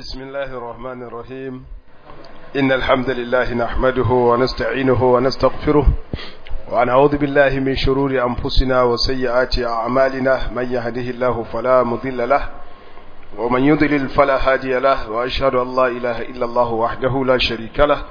بسم الله الرحمن الرحيم إن الحمد لله نحمده ونستعينه ونستغفره ونعوذ بالله من شرور أنفسنا وسيئات أعمالنا من يهده الله فلا مضل له ومن يضلل فلا هادي له وأشهد أن لا إله إلا الله وحده لا شريك له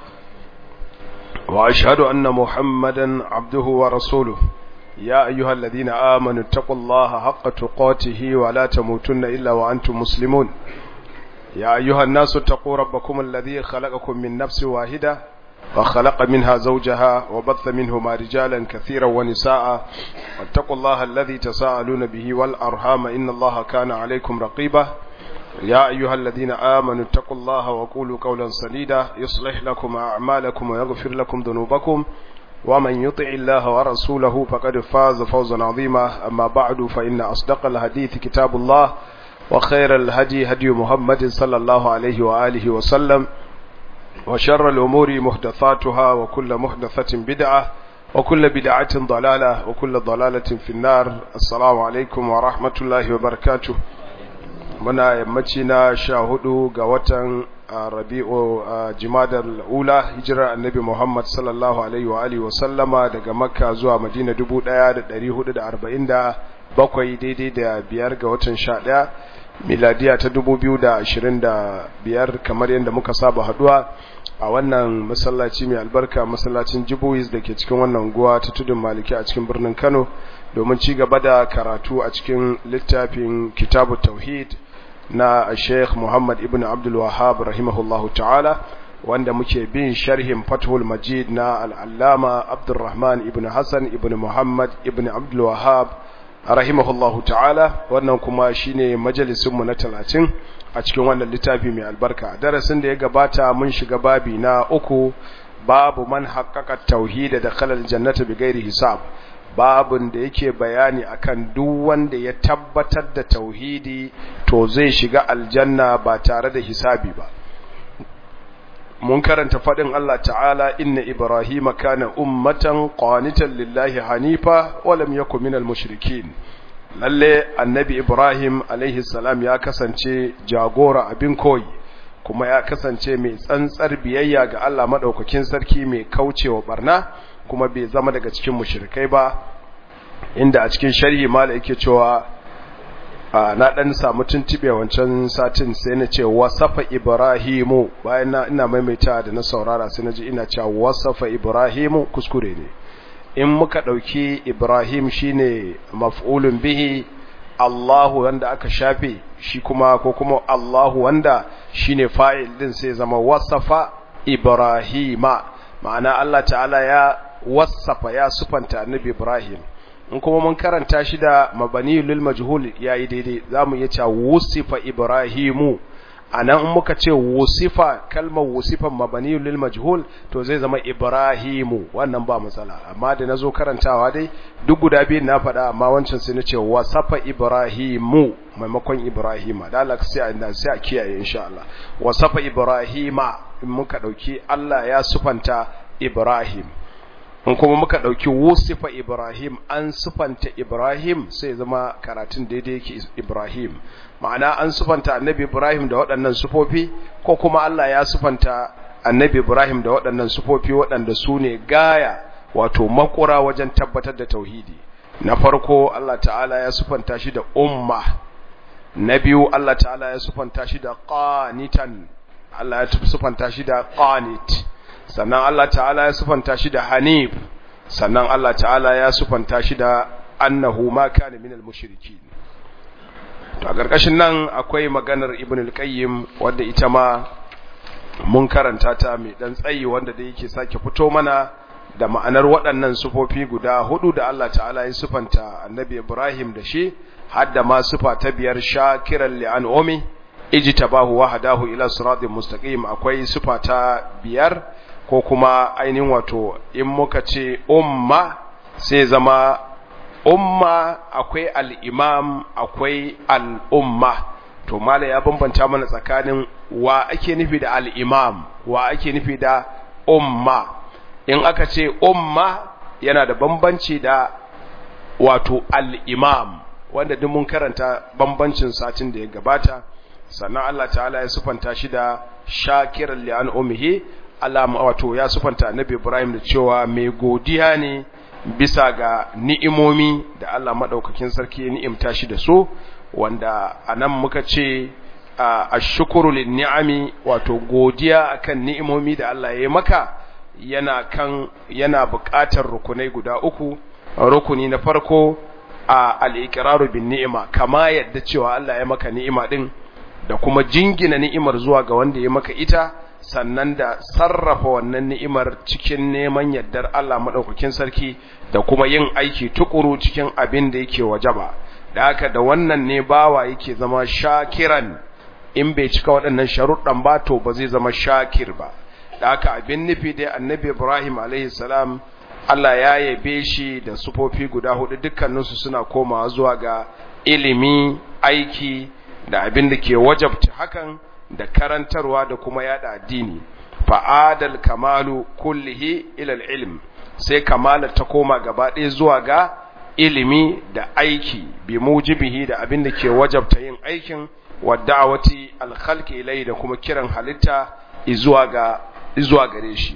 وأشهد أن محمدا عبده ورسوله يا أيها الذين آمنوا اتقوا الله حق تقاته ولا تموتن إلا وأنتم مسلمون يا أيها الناس اتقوا ربكم الذي خلقكم من نفس واحدة وخلق منها زوجها وبث منهما رجالا كثيرا ونساء واتقوا الله الذي تساءلون به والأرحام إن الله كان عليكم رقيبا يا أيها الذين آمنوا اتقوا الله وقولوا قولا سديدا يصلح لكم أعمالكم ويغفر لكم ذنوبكم ومن يطع الله ورسوله فقد فاز فوزا عظيما أما بعد فإن أصدق الحديث كتاب الله وخير الهدي هدي محمد صلى الله عليه وآله وسلم وشر الأمور محدثاتها وكل محدثة بدعة وكل بدعة ضلالة وكل ضلالة في النار السلام عليكم ورحمة الله وبركاته muna yammaci na sha hudu ga watan rabi'u jimadar ula hijirar annabi muhammad sallallahu alaihi wa alihi wasallama daga makka zuwa madina dubu daya da dari hudu da arba'in da bakwai daidai da biyar ga watan sha daya miladiya ta dubu biyu da ashirin da biyar kamar yadda muka saba haduwa a wannan masallaci mai albarka masallacin jibuwis da ke cikin wannan guwa ta tudun maliki a cikin birnin kano domin ci gaba da karatu a cikin littafin kitabu tauhid na Sheikh Muhammad ibn Abdul Wahhab rahimahullahu ta'ala wanda muke bin sharhin Fathul Majid na al-Allama Abdurrahman ibn Hassan ibn Muhammad ibn Abdul Wahhab rahimahullahu ta'ala wannan kuma shine majalisin mu na 30 a cikin wannan littafi mai albarka darasin da ya gabata mun shiga babi na uku babu man haqqaqa tauhid da khalal jannati bighairi hisab babun da yake bayani akan duk wanda ya tabbatar da tauhidi to zai shiga aljanna ba tare da hisabi ba mun karanta fadin Allah ta'ala inna ibrahima kana ummatan qanitan lillahi hanifa wa lam yakun minal mushrikin lalle annabi ibrahim alaihi salam ya kasance jagora abin koyi kuma ya kasance mai tsantsar biyayya ga Allah madaukakin sarki mai kaucewa barna kuma bai zama daga cikin mushrikai ba inda a cikin sharhi mala yake cewa na dan samu tuntube wancan satin sai na ce wasafa ibrahimu bayan na ina maimaita da na saurara sai na ji ina cewa wasafa ibrahimu kuskure ne in muka dauki ibrahim shine maf'ulun bihi Allahu wanda aka shafe shi kuma ko kuma Allahu wanda shine fa'il din sai zama wasafa ibrahima ma'ana Allah ta'ala ya wasafa ya sufanta annabi Ibrahim in kuma mun karanta shi da mabani lil majhul yayi daidai zamu iya cewa wusifa Ibrahimu anan in muka ce wusifa kalmar wusifan mabani lil majhul to zai zama Ibrahimu wannan ba matsala amma da nazo karantawa dai duk guda biyun na faɗa amma wancan sai na ce wasafa Ibrahimu maimakon Ibrahima da Allah sai a sai a kiyaye insha Allah wasafa Ibrahima in muka dauki Allah ya sufanta Ibrahim in kuma muka ɗauki wusifa Ibrahim an sufanta Ibrahim sai zama karatun daidai yake Ibrahim ma'ana an sufanta annabi Ibrahim da waɗannan sufofi ko kuma Allah ya sufanta annabi Ibrahim da waɗannan sufofi waɗanda su ne gaya wato makura wajen tabbatar da tauhidi na farko Allah ta'ala ya sufanta shi da umma na biyu Allah ta'ala ya sufanta shi da qanitan Allah ya sufanta shi da qanit sannan Allah ta'ala ya sufanta shi da hanif sannan Allah ta'ala ya sufanta shi da annahu ma kana minal mushrikin to a gargashin nan akwai maganar ibn al-qayyim wanda ita ma mun karanta ta mai dan tsayi wanda da yake sake fito mana da ma'anar waɗannan sufofi guda hudu da Allah ta'ala ya sufanta annabi Ibrahim da shi hadda ma sufa ta biyar shakiran li'an'umi ijtabahu wa hadahu ila siratin mustaqim akwai sufa ta biyar ko kuma ainihin wato in muka ce umma sai zama umma akwai al'imam akwai al'umma to mala ya bambanta mana tsakanin wa ake nufi da al'imam wa ake nufi da umma in aka ce umma yana da bambanci da wato al'imam wanda duk mun karanta bambancin satin da ya gabata sannan Allah ta'ala ya sufanta shi da shakiran li an'umihi Allah wato ya sufanta annabi Ibrahim da cewa mai godiya ne bisa ga ni'imomi da Allah madaukakin sarki ya ni'imta shi da su wanda anan muka ce ashkuru lin ni'ami wato godiya akan ni'imomi da Allah ya yi maka yana kan yana buƙatar rukunai guda uku rukuni na farko a al-iqraru bin ni'ima kama yadda cewa Allah ya maka ni'ima din da kuma jingina ni'imar zuwa ga wanda ya maka ita sannan da sarrafa wannan ni'imar cikin neman yardar Allah madaukakin sarki da kuma yin aiki tukuru cikin abin da yake wajaba da haka da wannan ne bawa yake zama shakiran in bai cika waɗannan sharuɗan ba to ba zai zama shakir ba da haka abin nufi dai annabi Ibrahim alaihi salam Allah ya yabe shi da sufofi guda hudu dukkaninsu suna komawa zuwa ga ilimi aiki da abin da ke wajabta hakan da karantarwa da kuma yada addini fa'adal kamalu kullihi ila ilm sai kamala ta koma gaba ɗaya zuwa ga ilimi da aiki bi mujibihi da abin da ke wajabta yin aikin wa da'awati alkhalqi ilai da kuma kiran halitta zuwa ga zuwa gare shi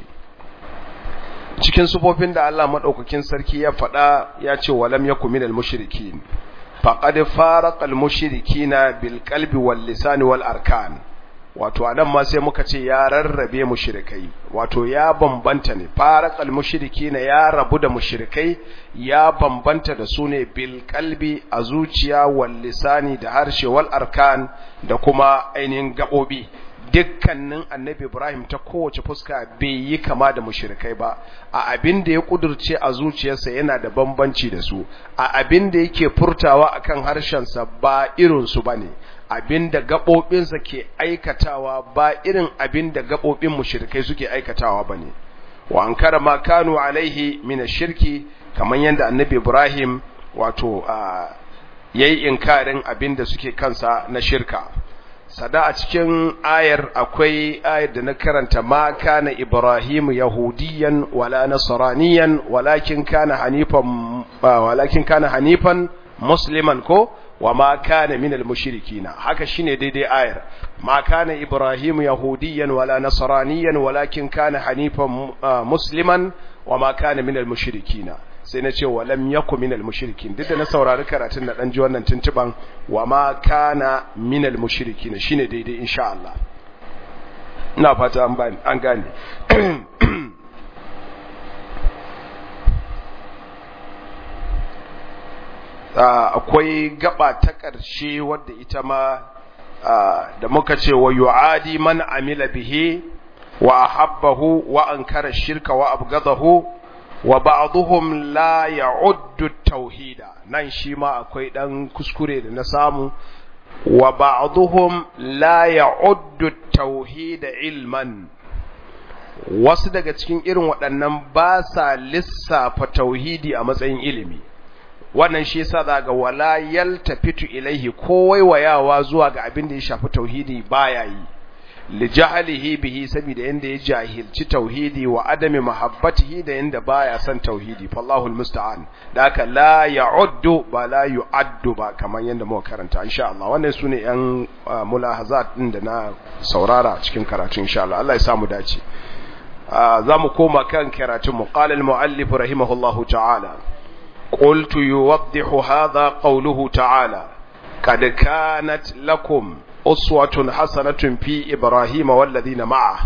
cikin sufofin da Allah madaukakin sarki ya faɗa ya ce walam yakum minal mushrikin faqad faraqal mushrikina bil qalbi wal lisani wal arkan wato anan ma sai muka ce ya rarrabe mushrikai wato ya bambanta ne faraqal mushrikina ya rabu da mushrikai ya bambanta da su ne bil qalbi a zuciya wal lisani da harshe wal arkan da kuma ainihin gabobi dukkanin annabi Ibrahim ta kowace fuska bai yi kama da mushrikai ba a abin da ya kudurce a zuciyarsa yana da bambanci da su a abin da yake furtawa akan harshensa ba irin su bane abin da gabobinsa ke aikatawa ba irin abin da gabobin mushrikai suke aikatawa bane wa ankara ma kanu alaihi min ash-shirki kaman yanda annabi Ibrahim wato yayi inkarin abin da suke kansa na shirka sada a cikin ayar akwai ayar da na karanta ma kana ibrahimu yahudiyan wala nasraniyan walakin kana hanifan walakin kana hanifan musliman ko wa ma kana minal mushrikina haka shine daidai ayar ma kana ibrahimu yahudiyan wala nasraniyan walakin kana hanifan musliman wa ma kana minal mushrikina sai na ce walam yaku minal mushrikin duk da na saurari karatun na dan ji wannan tuntuban wa ma kana minal mushrikin shine daidai insha Allah ina fata an bani an gane akwai gaba ta ƙarshe wadda ita ma da muka ce wa yu'adi man amila bihi wa ahabbahu wa ankara shirka wa abgadahu wa ba'dhum la ya'uddu tauhida nan shi ma akwai dan kuskure da na samu wa ba'dhum la ya'uddu tauhida ilman wasu daga cikin irin waɗannan ba sa lissafa tauhidi a matsayin ilimi wannan shi yasa daga wala yaltafitu ilaihi ko waiwayawa zuwa ga abin da ya shafi tauhidi baya yi li jahalihi bihi saboda yanda ya jahilci tauhidi wa adami mahabbatihi da yanda baya son tauhidi fallahu almusta'an da haka la ya'uddu ba la yu'addu ba kamar yanda muka karanta insha Allah wannan sune yan mulahazat din da na saurara cikin karatu insha Allah Allah ya samu dace zamu koma kan karatun mu qala al-muallif rahimahullahu ta'ala قلت يوضح هذا قوله تعالى قد كانت لكم أسوة حسنة في إبراهيم والذين معه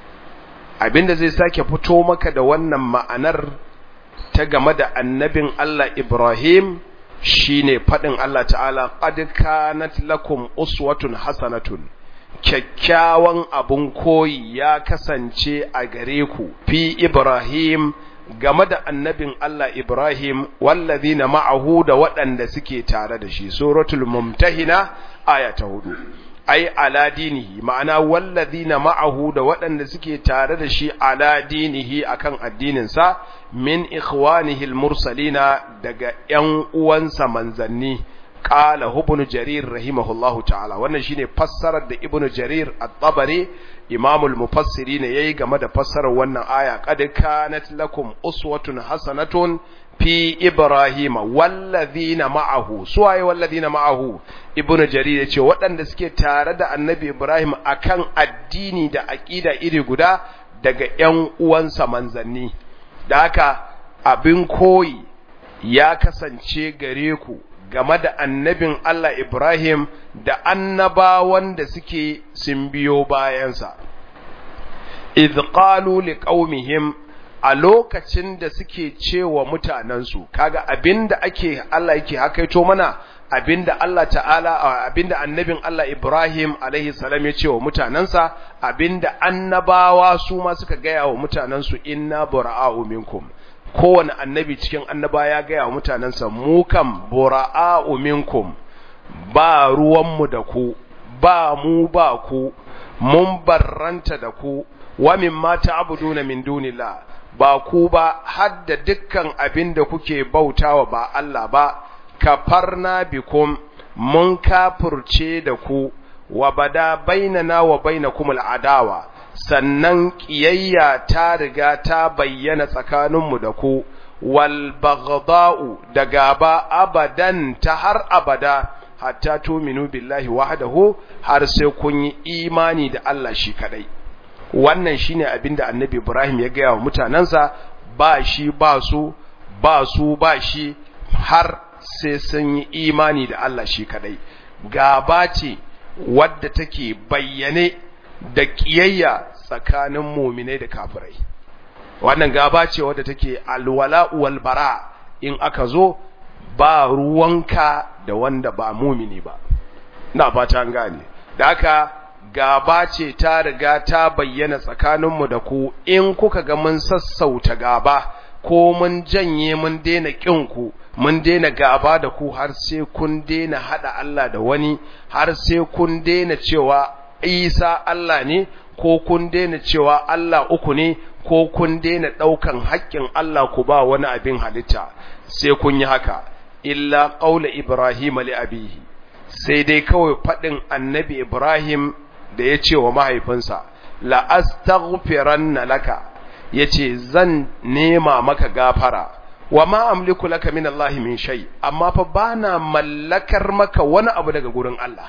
abinda zai sake fito maka da wannan ma'anar ta game da annabin Allah Ibrahim shine fadin Allah ta'ala qad kanat lakum uswatun hasanatun kyakkyawan abun koyi ya kasance a gare ku fi Ibrahim game da annabin Allah Ibrahim wallazina ma'ahu da waɗanda suke tare da shi suratul mumtahina aya ta hudu ai ala dinihi ma'ana wallazina ma'ahu da waɗanda suke tare da shi ala dinihi akan addininsa min ikhwanihi almursalina daga ƴan uwansa manzanni qala ibn jarir rahimahullahu ta'ala wannan shine fassarar da ibn jarir at-tabari imamul mufassiri ne yayi game da fassarar wannan aya qad kanat lakum uswatun hasanatun fi Ibrahim wallazina ma'ahu suwaye wallazina ma'ahu ibnu jarir yace waɗanda suke tare da annabi Ibrahim akan addini da aqida iri guda daga ƴan uwansa manzanni da haka abin koyi ya kasance gare ku game da annabin Allah Ibrahim da annabawan da suke sun biyo bayansa idh qalu liqaumihim a lokacin da suke cewa mutanensu kaga abinda ake Allah yake hakaito mana abinda Allah ta'ala abinda annabin Allah Ibrahim alaihi salam ya ce wa mutanensa abinda annabawa su ma suka gaya wa mutanensu inna bura'a'u minkum kowane annabi cikin annaba ya gaya wa mutanensa mu kam bura'a'u minkum ba ruwanmu da ku ba mu ba ku mun barranta da ku wa mimma ta'buduna min dunillah ba ku ba har da dukkan abin da kuke bautawa ba Allah ba kafarna bikum mun kafurce da ku wa bada bainana wa bainakum al'adawa sannan kiyayya ta riga ta bayyana tsakaninmu da ku wal baghda'u da gaba abadan ta har abada hatta tuminu billahi wahdahu har sai kun yi imani da Allah shi kadai wannan shine abinda annabi Ibrahim ya gaya wa mutanansa ba shi ba su ba su ba shi har sai sun yi imani da Allah shi kadai gaba ce wadda take bayyane da kiyayya tsakanin muminai da kafirai wannan gaba ce wadda take alwala wal bara in aka zo ba ruwanka da wanda ba mumini ba na fata an gane da haka gaba ce ta riga ta bayyana tsakaninmu da ku in kuka ga mun sassauta gaba ko mun janye mun daina ku mun daina gaba da ku har sai kun daina hada Allah da wani har sai kun daina cewa Isa Allah ne ko kun daina cewa Allah uku ne ko kun daina daukan haƙƙin Allah ku ba wani abin halitta sai kun yi haka illa qaula ibrahim li abihi sai dai kawai fadin annabi ibrahim da ya ce wa mahaifinsa la'astaghfiranna laka yace zan nema maka gafara wa ma amliku laka min Allah min shay amma fa bana mallakar maka wani abu daga gurin Allah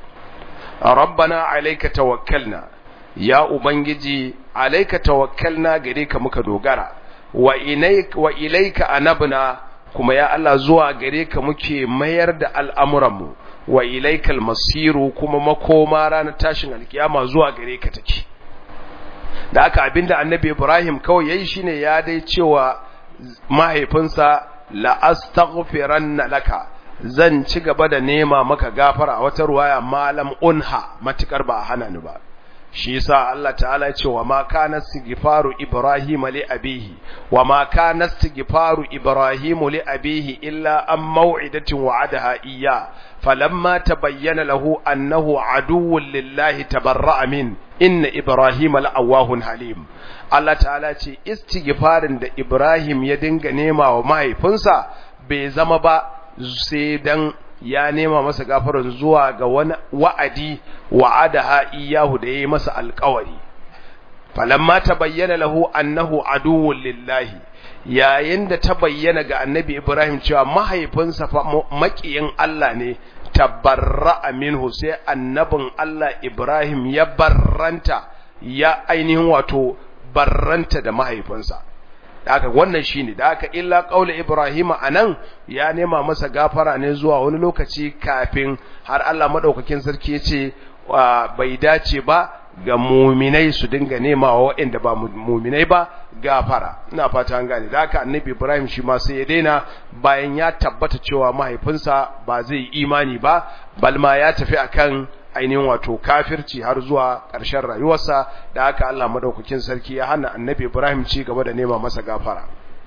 rabbana alayka tawakkalna ya ubangiji alayka tawakkalna gare ka muka dogara wa ilayka wa ilayka anabna kuma ya Allah zuwa gare ka muke mayar da al'amuranmu wa ilaikal masiru kuma makoma ranar tashin alkiyama zuwa gare ka take da aka abinda annabi Ibrahim kawai yayi shine ya dai cewa mahaifinsa la astaghfiranna laka zan ci gaba da nema maka gafara a wata ruwaya malam unha matukar ba hana ni ba shi yasa Allah ta'ala ya ce wa ma kana istighfaru ibrahim li abihi wa ma kana istighfaru ibrahim li abihi illa an maw'idatin wa'adaha iyya falamma tabayyana lahu annahu aduwwun lillahi tabarra'a min inna ibrahim la'awahun halim Allah ta'ala ce istighfarin da ibrahim ya dinga nema wa mahaifinsa bai zama ba sai dan ya nema masa gafarar zuwa ga wani wa'adi wa'adaha iyahu da yayi masa alƙawari falamma tabayyana lahu annahu aduwwun lillahi yayin da ta bayyana ga annabi Ibrahim cewa mahaifinsa fa makiyin Allah ne tabarra'a minhu sai annabin Allah Ibrahim ya barranta ya ainihin wato barranta da mahaifinsa da aka wannan shine da aka illa qaula ibrahim anan ya nema masa gafara ne zuwa wani lokaci kafin har Allah madaukakin sarki yace bai dace ba ga muminai su dinga nema wa waɗanda ba muminai ba gafara ina fata an gane da haka annabi ibrahim shi ma sai ya daina bayan ya tabbata cewa mahaifinsa ba zai imani ba balma ya tafi akan ainihin wato kafirci har zuwa ƙarshen rayuwarsa da haka Allah madaukakin sarki ya hana annabi Ibrahim ci gaba da nema masa gafara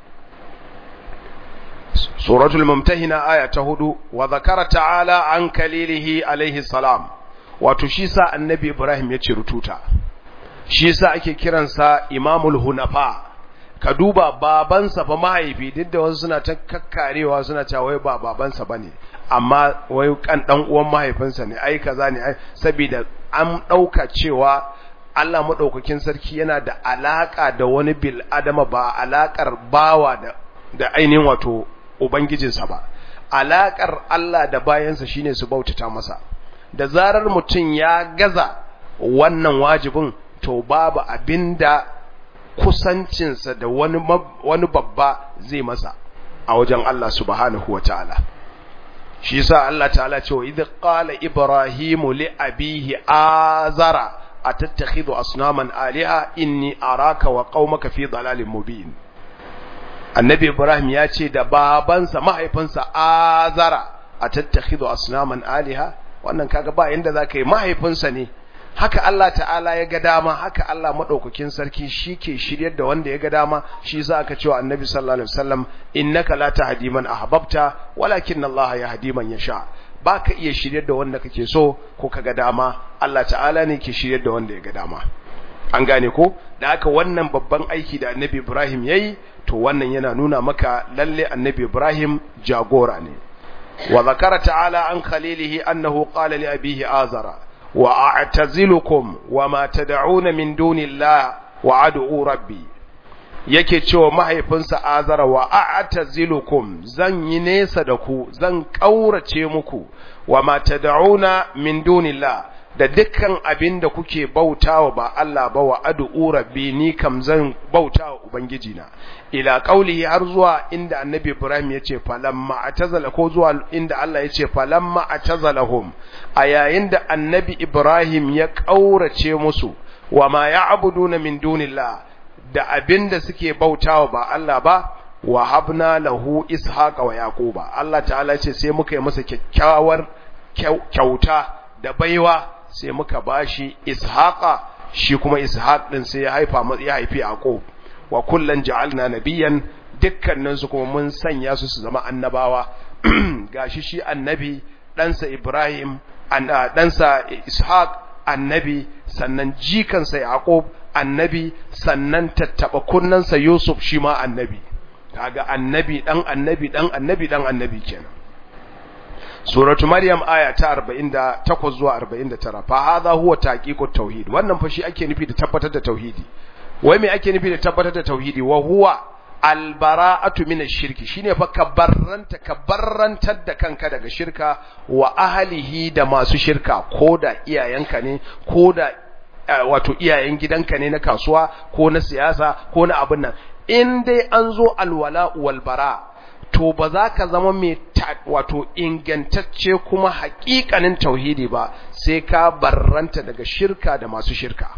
suratul mumtahina aya ta hudu wa zakara ta'ala an kalilihi alaihi salam wato shi sa annabi Ibrahim ya ce rututa shi sa ake kiransa imamul hunafa ka duba babansa fa mahaifi duk da wasu suna ta kakkarewa suna cewa wai ba babansa bane amma wai kan dan uwan mahaifinsa ne ai kaza ne ai saboda an dauka cewa Allah madaukakin sarki yana da alaka da wani bil adama ba alakar bawa da da ainihin wato ubangijinsa ba alakar Allah da bayansa shine su bautata masa da zarar mutum ya gaza wannan wajibin to babu abinda kusancinsa da wani wani babba zai masa a wajen Allah subhanahu wataala shi yasa Allah ta'ala cewa idh qala ibrahimu li abihi azara atattakhidhu asnaman aliha inni araka wa qaumaka fi dalalin mubin annabi ibrahim ya ce da babansa mahaifinsa azara atattakhidhu asnaman aliha wannan kaga ba inda zaka yi mahaifinsa ne haka Allah ta'ala ya ga dama haka Allah madaukakin sarki shike shiryar da wanda ya ga dama shi yasa aka cewa annabi sallallahu alaihi wasallam innaka la tahdi man ahbabta walakin Allah yahdi man yasha baka iya shiryar da wanda kake so ko kaga dama Allah ta'ala ne ke shiryar da wanda ya ga dama an gane ko da haka wannan babban aiki da annabi Ibrahim yayi to wannan yana nuna maka lalle annabi Ibrahim jagora ne wa zakara ta'ala an khalilihi annahu qala li abihi azara wa a'tazilukum wa ma tad'una min dunillahi wa ad'u rabbi yake cewa mahaifinsa azara wa a'tazilukum zan yi nesa da ku zan kaurace muku wa ma tad'una min dunillahi da dukkan abin da kuke bautawa ba Allah ba wa ad'u rabbi ni kam zan bautawa ubangiji na ila qaulihi har zuwa inda annabi Ibrahim yace falamma atazala ko zuwa inda Allah yace falamma atazalahum a yayin da annabi Ibrahim ya kaurace musu wa ma ya'buduna min dunillah da abin da suke bautawa ba Allah ba wa habna lahu ishaqa wa yaquba Allah ta'ala ce sai muka yi masa kyakkyawar kyauta da baiwa sai muka bashi ishaqa shi kuma ishaq din sai ya haifa ya haifi yaqub wa kullan ja'alna nabiyyan dukkanin su kuma mun sanya su su zama annabawa gashi shi annabi ɗansa ibrahim ɗansa ishaq annabi sannan jikansa yaqub annabi sannan tattaba kunnansa yusuf shi ma annabi kaga annabi dan annabi dan annabi dan annabi kenan suratu maryam aya ta 48 zuwa 49 fa hadha huwa taqiqut tauhid wannan fa shi ake nufi da tabbatar da tauhidi wai me ake nufi da tabbatar da tauhidi wa huwa albara'atu min ash-shirki shine fa kabarranta kabarrantar da kanka daga shirka wa ahlihi da masu shirka koda iyayenka ne koda wato iyayen gidanka ne na kasuwa ko na siyasa ko na abin nan in dai an zo alwala wal bara to ba za ka zama mai wato ingantacce kuma haƙiƙanin tauhidi ba sai ka barranta daga shirka da masu shirka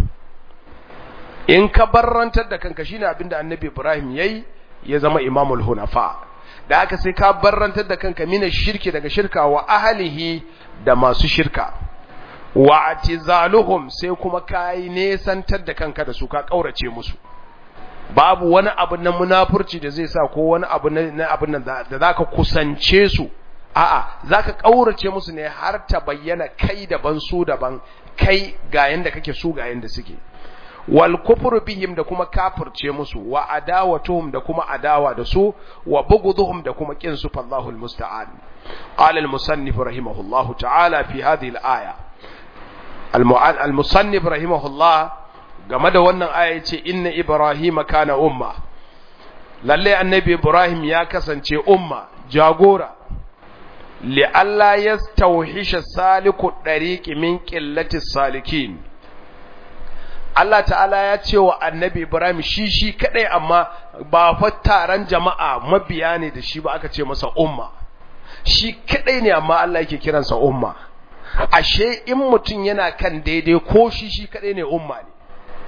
in ka barrantar da kanka shine abinda annabi Ibrahim yayi ya zama imamul hunafa da haka sai ka barrantar da kanka mina shirki daga shirka wa ahlihi da masu shirka wa atizaluhum sai kuma kai nesantar da kanka da su ka kaurace musu babu wani abu na munafurci da zai sa ko wani abu na abin nan da zaka kusance su a'a zaka kaurace musu ne har ta bayyana kai daban su daban kai ga yanda kake su ga yanda suke wal kufru bihim da kuma kafirce musu wa adawatuhum da kuma adawa da su wa bughdhuhum da kuma kin su fallahu almusta'an qala almusannif rahimahullahu ta'ala fi hadhihi alaya almusannif rahimahullah game da wannan aya yace inna ibrahima kana umma lalle annabi ibrahim ya kasance umma jagora li alla yastawhisha saliku dariqi min qillati salikin Allah ta'ala ya ce wa annabi Ibrahim shi shi kadai amma ba fa taron jama'a mabiya ne da shi ba aka ce masa umma shi kadai ne amma Allah yake kiransa umma ashe in mutum yana kan daidai ko shi shi kadai ne umma ne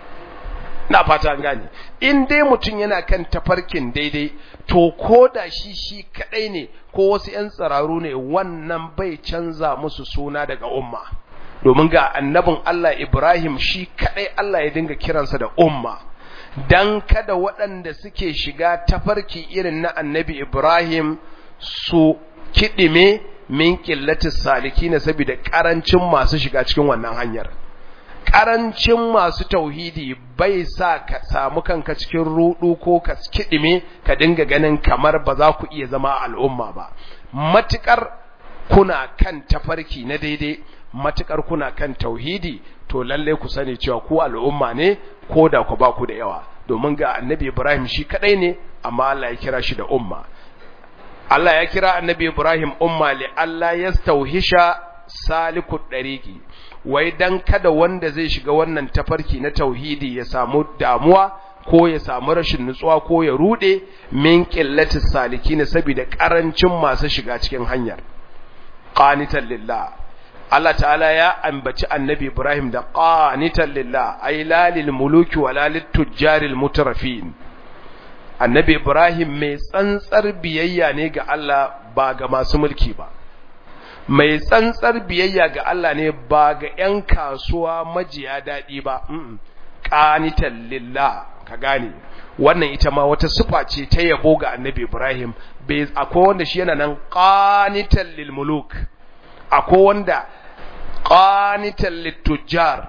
na fata gane in dai mutum yana kan tafarkin daidai to ko da shi shi kadai ne ko wasu 'yan tsararu ne wannan bai canza musu suna daga umma domin ga annabin Allah Ibrahim shi kadai Allah ya dinga kiransa da umma dan kada waɗanda suke shiga tafarki irin na annabi Ibrahim su kidime min qillatis salikin saboda karancin masu shiga cikin wannan hanyar karancin masu tauhidi bai sa ka samu kanka cikin rudu ko ka kidime ka dinga ganin kamar ba za ku iya zama al'umma ba matukar kuna kan tafarki na daidai matukar kuna kan tauhidi to lalle ku sani cewa ku al'umma ne ko da ku ba ku da yawa domin ga annabi Ibrahim shi kadai ne amma Allah ya kira shi da umma Allah ya kira annabi Ibrahim umma li Allah yastauhisha salikut dariqi wai dan kada wanda zai shiga wannan tafarki na tauhidi ya samu damuwa ko ya samu rashin nutsuwa ko ya rude min qillatis salikin saboda karancin masu shiga cikin hanyar qanitan lillah Allah ta'ala ya ambaci annabi Ibrahim da qanitan lillah ay la lil muluki wala lit tujjaril mutrafin annabi Ibrahim mai tsantsar biyayya ne ga Allah ba ga masu mulki ba mai tsantsar biyayya ga Allah ne ba ga ƴan kasuwa majiya daɗi ba qanitan lillah ka gane wannan ita ma wata sufa ce ta yabo ga annabi Ibrahim bai akwai wanda shi yana nan qanitan lil muluk akwai wanda qanitan lit tujjar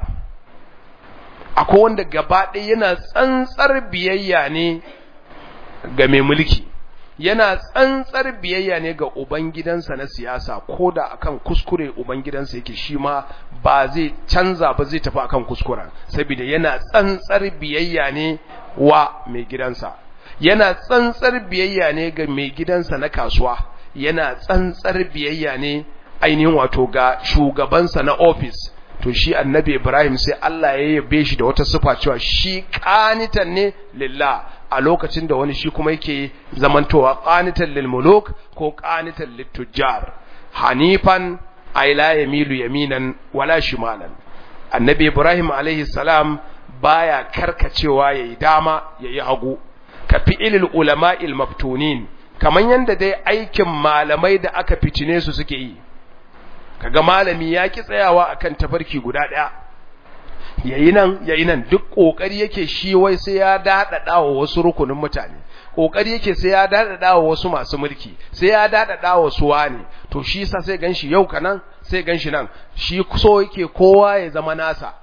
akwai wanda gaba ɗaya yana tsantsar biyayya ne ga mai mulki yana tsantsar biyayya ne ga ubangidansa na siyasa ko da akan kuskure ubangidansa yake shi ma ba zai canza ba zai tafi akan kuskuren saboda yana tsantsar biyayya ne wa mai gidansa yana tsantsar biyayya ne ga mai gidansa na kasuwa yana tsantsar biyayya ne ainihin wato ga shugabansa na ofis to shi annabi Ibrahim sai Allah ya yabe shi da wata sifa cewa shi qanitan ne lillah a lokacin da wani shi kuma yake zamantowa qanitan lil muluk ko qanitan lit tujjar hanifan ay la yamilu yaminan wala shimalan annabi Ibrahim alaihi salam baya karkacewa yayi dama yayi hagu ka fi'ilil ulama'il maftunin kaman yanda dai aikin malamai da aka fitine su suke yi kaga malami ya ki tsayawa akan tafarki guda daya yayi nan yayi nan duk kokari yake shi wai sai ya dadada wa wasu rukunin mutane kokari yake sai ya dadada wa wasu masu mulki sai ya dadada wa su wani to shi sa sai ganshi yau kanan sai ganshi nan shi so yake kowa ya zama nasa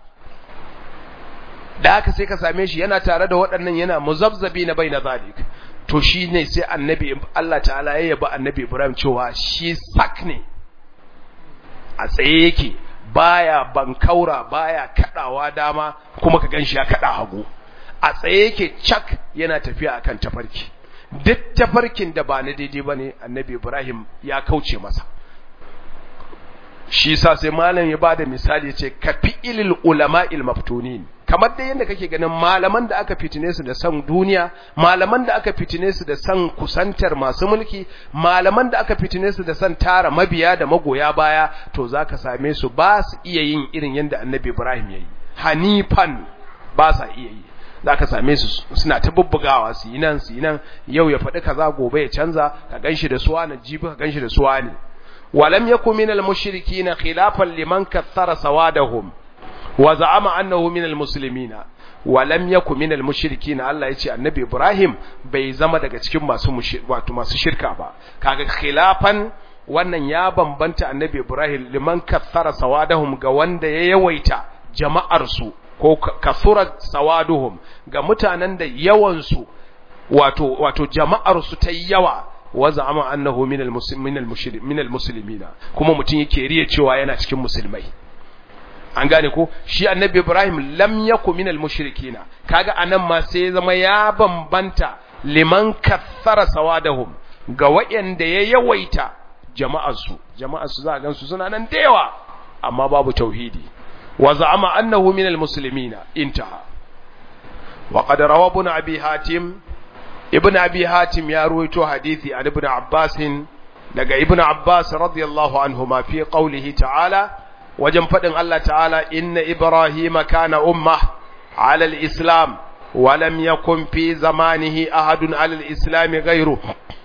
da haka sai ka same shi yana tare da waɗannan yana muzabzabi na bai na zalik to shi ne sai annabi Allah ta'ala ya yaba annabi Ibrahim cewa shi sak ne a tsaye yake baya bankaura baya kadawa dama kuma ka ganshi ya kada hagu a tsaye yake cak yana tafiya akan tafarki duk tafarkin da ba na daidai bane annabi Ibrahim ya kauce masa shi sa sai malam ya bada misali ce ka fi ilil ulama'il maftunin kamar da yadda kake ganin malaman da aka fitine su da san duniya malaman da aka fitine su da san kusantar masu mulki malaman da aka fitine su da san tara mabiya da magoya baya to zaka same su ba su iya yin irin yadda annabi Ibrahim yayi hanifan ba sa iya yi zaka same su suna ta bubbugawa su yi nan su yi nan yau ya faɗi kaza gobe ya canza ka ganshi da suwa na jibi ka ganshi da suwa ne ولم يكن من المشركين خلافا لمن كثر سوادهم وزعم أنه من المسلمين ولم يكن من المشركين الله يجي النبي إبراهيم bai zama daga cikin masu wato masu shirka ba kaga khilafan wannan ya bambanta annabi Ibrahim liman kathara sawadahum ga wanda ya yawaita jama'ar su ko kasura sawaduhum ga mutanen da yawan su wato wato jama'ar su ta yawa waza'ama annahu min al-muslimin min al-muslimina kuma mutun yake riya cewa yana cikin musulmai an gane ko shi annabi Ibrahim lam yaku min al-mushrikina kaga anan ma sai zama ya bambanta liman kathara sawadahum ga wayanda ya yawaita jama'ar su jama'ar su za a gansu suna nan da yawa amma babu tauhidi waza'ama annahu min al-muslimina intaha wa qad rawa ibn abi hatim ibn abi hatim ya ruwaito hadisi an ibn abbas daga ibn abbas radiyallahu anhuma fi qawlihi ta'ala wajen fadin Allah ta'ala inna ibrahima kana umma ala al-islam wa lam yakun fi zamanihi ahadun ala al-islam ghayru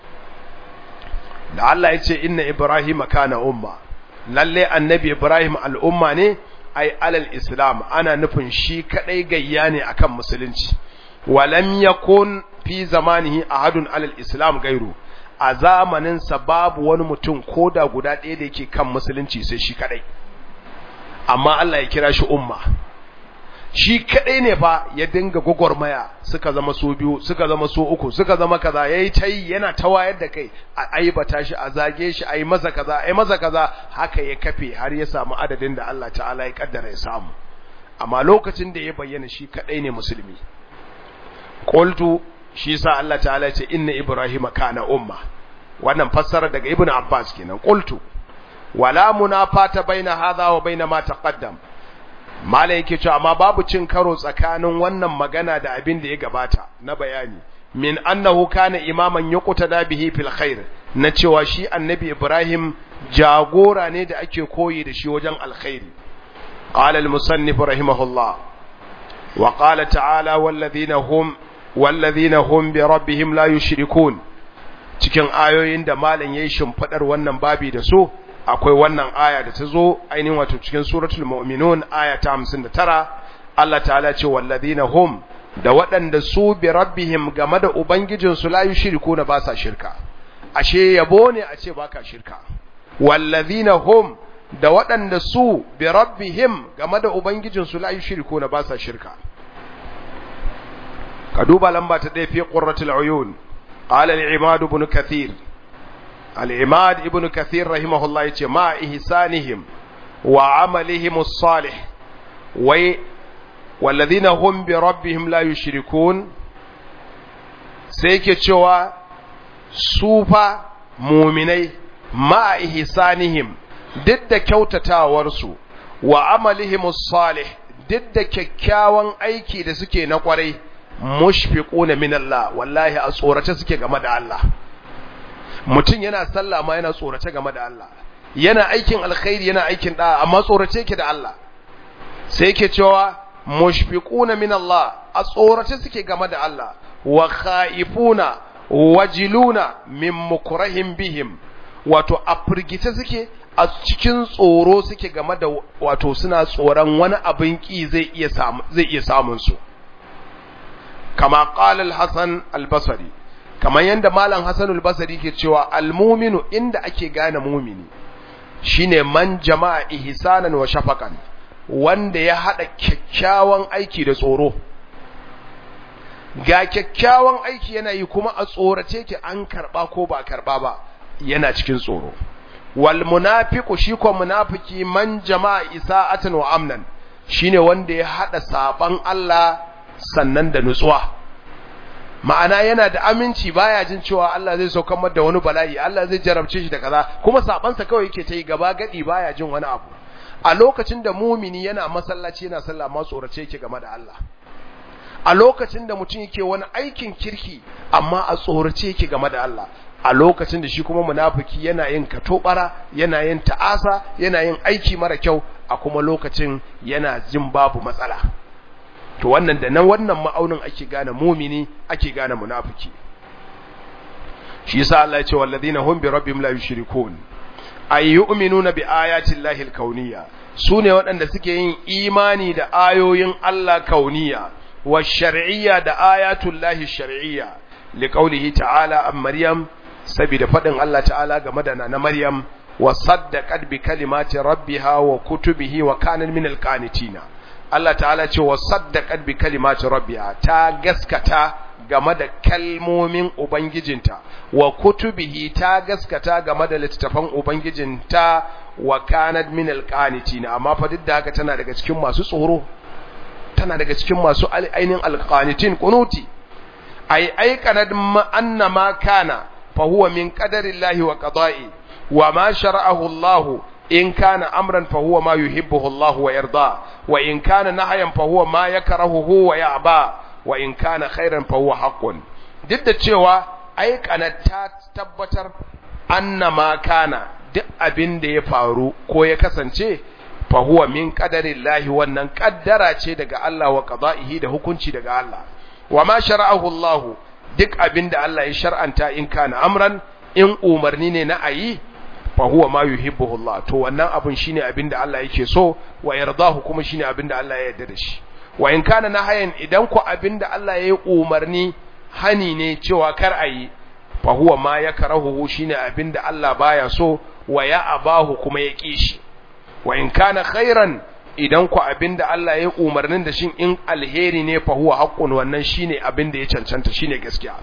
da Allah yace inna ibrahima kana umma lalle annabi ibrahim al-umma ne ai alal islam ana nufin shi kadai gayya ne akan musulunci wa lam yakun fi zamanihi ahadun alal islam gairu a zamaninsa babu wani mutum ko da guda ɗaya da yake kan musulunci sai shi kadai amma Allah ya kira shi umma shi kadai ne fa ya dinga gwagwarmaya suka zama so biyu suka zama so uku suka zama kaza yayi tayi yana ta wayar da kai a aibata shi a zage shi ayi masa kaza ayi masa kaza haka ya kafe har ya samu adadin da Allah ta'ala ya kaddara ya samu amma lokacin da ya bayyana shi kadai ne musulmi qultu shi sa Allah ta'ala ce inna ibrahima kana umma wannan fassara daga ibnu abbas kenan qultu wala munafata baina hadha wa baina ma taqaddam malai yake cewa amma babu cin karo tsakanin wannan magana da abin da ya gabata na bayani min annahu kana imaman yuqtada bihi fil khair na cewa shi annabi ibrahim jagora ne da ake koyi da shi wajen alkhairi qala al musannif rahimahullah wa qala ta'ala walladhina hum walladhina hum bi rabbihim la yushrikun cikin ayoyin da malam yayi shimfadar wannan babi da su akwai wannan aya da ta zo ainihin wato cikin suratul mu'minun aya ta 59 Allah ta'ala ce walladhina hum da waɗanda su bi rabbihim game da ubangijinsu la yushrikuna ba sa shirka ashe yabo ne a ce baka shirka walladhina hum da waɗanda su bi rabbihim game da ubangijinsu la yushrikuna ba sa shirka ka duba lamba ta ɗaya fi qurratul uyun qala al-imad ibn kathir al-imad ibn kathir rahimahullah yace ma ihsanihim wa amalihim as-salih wai والذين هم بربهم لا يشركون sai yake cewa sufa muminai ma ihsanihim duk da kyautatawarsu wa amalihim salih duk da kyakkyawan aiki da suke na kwarai mushfiquna min Allah wallahi a tsorace suke game da Allah mutum yana sallah ma yana tsorace game da Allah yana aikin alkhairi yana aikin da amma tsorace yake da Allah sai yake cewa mushfiquna min Allah a tsorace suke game da Allah wa khaifuna wajiluna min mukrahim bihim wato a firgice suke a cikin tsoro suke game da wato suna tsoron wani abin ki zai iya samu zai iya samun su kama qala al-Hasan al-Basri kamar yanda malam Hasan al-Basri ke cewa al-mu'minu inda ake gane mu'mini shine man jama'a ihsanan wa shafaqan wanda ya haɗa kyakkyawan aiki da tsoro ga kyakkyawan aiki yana yi kuma a tsorace ki an karɓa ko ba karɓa ba yana cikin tsoro wal munafiqu shi ko munafiki man jama'a isa'atan wa amnan shine wanda ya haɗa saban Allah sannan da nutsuwa ma'ana yana da aminci baya jin cewa Allah zai saukar da wani bala'i Allah zai jarabce shi da kaza kuma sabansa kawai yake ta yi gaba gadi baya jin wani abu a lokacin da mumini yana masallaci yana sallah ma tsorace yake game da Allah a lokacin da mutum yake wani aikin kirki amma a tsorace yake game da Allah a lokacin da shi kuma munafiki yana yin katobara yana yin ta'asa yana yin aiki mara kyau a kuma lokacin yana jin babu matsala to wannan da nan wannan ma'aunin ake gane mumini ake gane munafiki shi yasa Allah ya ce walladina hum bi rabbihim la yushrikun ay yu'minuna bi ayati llahi al-kauniyya sune waɗanda suke yin imani da ayoyin Allah kauniyya wa shar'iyya da ayatul lahi shar'iyya liqaulihi ta'ala am maryam saboda fadin Allah ta'ala game da na maryam wa saddaqat bi kalimati rabbiha wa kutubihi wa kanat min al-qanitina Allah ta'ala ce wa saddaqat bi kalimati rabbiha ta gaskata game da kalmomin Ubangijinta, wa kutubihi ta gaskata game da littattafan Ubangijinta wa kanad min alqanitina amma fa duk da haka tana daga cikin masu tsoro tana daga cikin masu ainin alqanitin kunuti ai ai kanad anna ma kana fa huwa min qadarillahi wa qada'i wa ma shara'ahu Allah in kana amran fa huwa ma yuhibbuhu Allah wa yarda wa in kana nahyan fa huwa ma yakrahuhu wa ya'ba wa in kana khairan fa huwa haqqun duk da cewa ai ta tabbatar annama kana duk abin da ya faru ko ya kasance fa huwa min qadarillahi wannan kaddara ce daga Allah wa qada'ihi da hukunci daga Allah wa ma shara'ahu Allah duk abin da Allah ya shar'anta in kana amran in umarni ne na ayi fa huwa ma yuhibbuhu Allah to wannan abun shine abin da Allah yake so wa yardahu kuma shine abin da Allah ya yarda da shi wa in kana nahayan idan ku abinda Allah ya yi umarni hani ne cewa kar a yi fa huwa ma yakrahu shine abinda Allah baya so wa ya abahu kuma ya ki shi wa in kana khairan idan ku abinda Allah ya yi umarnin da shin in alheri ne fa huwa haqqun wannan shine abinda ya cancanta shine gaskiya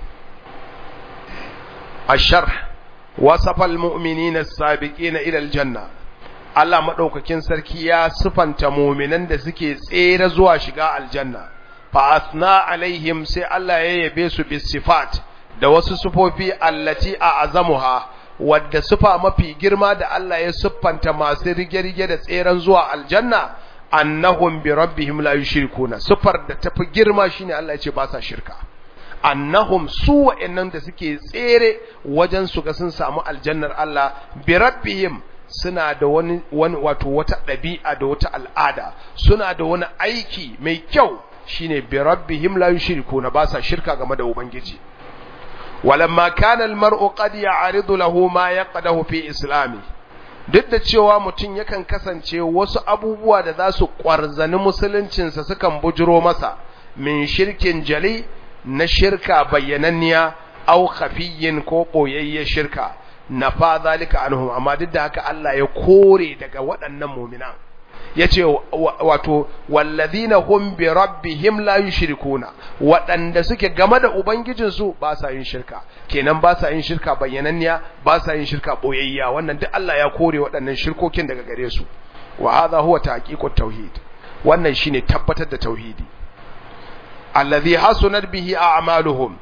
الشرح وصف المؤمنين السابقين إلى الجنة Allah maɗaukakin sarki ya sufanta muminan da suke tsere zuwa shiga aljanna fa asna alaihim sai Allah ya yabe su bis sifat da wasu sufofi allati a azamuha wadda sufa mafi girma da Allah ya siffanta masu rige-rige da tseren zuwa aljanna annahum bi rabbihim la yushrikuna sufar da tafi girma shine Allah ya ce ba sa shirka annahum su wa'annan da suke tsere wajen su ga sun samu aljannar Allah bi rabbihim suna da wani wani wato wata ɗabi'a da wata al'ada suna da wani aiki mai kyau shine bi rabbihim la yushrikuna ba sa shirka game da ubangiji walamma kana almar'u qad ya'ridu lahu ma yaqdahu fi islami duk da cewa mutum yakan kasance wasu abubuwa da za su ƙwarzani musuluncinsa sukan bujiro masa min shirkin jali na shirka bayyananniya au khafiyyin ko ɓoyayyen shirka na fa zalika anhum amma duk da haka Allah ya kore daga waɗannan muminan yace wato wallazina hum bi rabbihim la yushrikuna waɗanda suke game da ubangijinsu ba sa yin shirka kenan ba sa yin shirka bayyananniya ba sa yin shirka boyayya wannan duk Allah ya kore waɗannan shirkokin daga gare su wa hadha huwa tahqiqut tauhid wannan shine tabbatar da tauhidi allazi hasunat bihi a'maluhum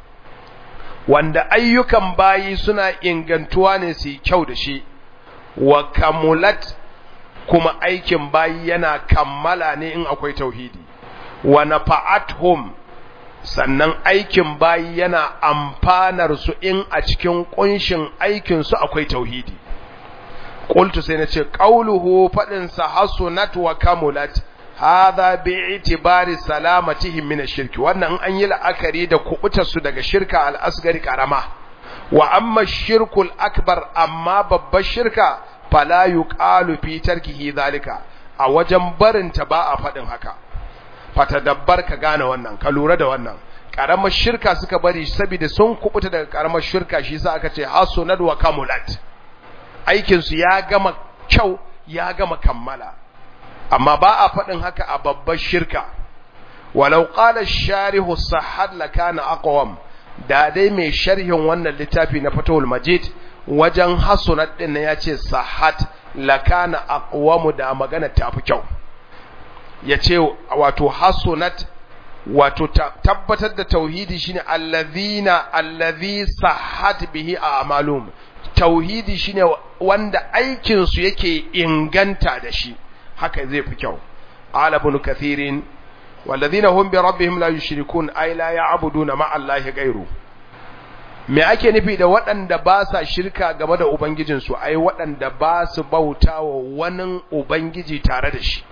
wanda ayyukan bayi suna ingantuwa ne su kyau da shi wa kamulat kuma aikin bayi yana kammala ne in akwai tauhidi wa nafa'atuhum sannan aikin bayi yana amfanar su in a cikin kunshin aikin su akwai tauhidi qultu sai nace qauluhu fadin sa hasunat wa kamulat hadha bi'tibari salamatihim min ash-shirk wannan an yi la'akari da kubutar su daga shirka al-asgari karama wa amma shirkul akbar amma babbar shirka fala yuqalu fi tarkihi zalika a wajen barinta ba a fadin haka fatadabbar ka gane wannan ka lura da wannan karamar shirka suka bari saboda sun kubuta daga karamar shirka shi yasa aka ce hasunat wa kamulat aikin su ya gama kyau ya gama kammala amma ba a fadin haka a babbar shirka walau qala ash-sharihu sahad lakana aqwam da dai mai sharhin wannan littafi na fatawul majid wajen hasunat din ya ce sahat lakana aqwamu da magana tafi kyau yace wato hasunat wato tabbatar da tauhidi shine allazina allazi sahat bihi a'malum tauhidi shine wanda aikin su yake inganta da shi haka zai fi kyau ala ibn kathirin والذين هم بربهم لا يشركون أي لا يعبدون مع الله غيره me ake nufi da waɗanda ba sa shirka game da ubangijinsu ai waɗanda ba su bauta wa wani ubangiji tare da shi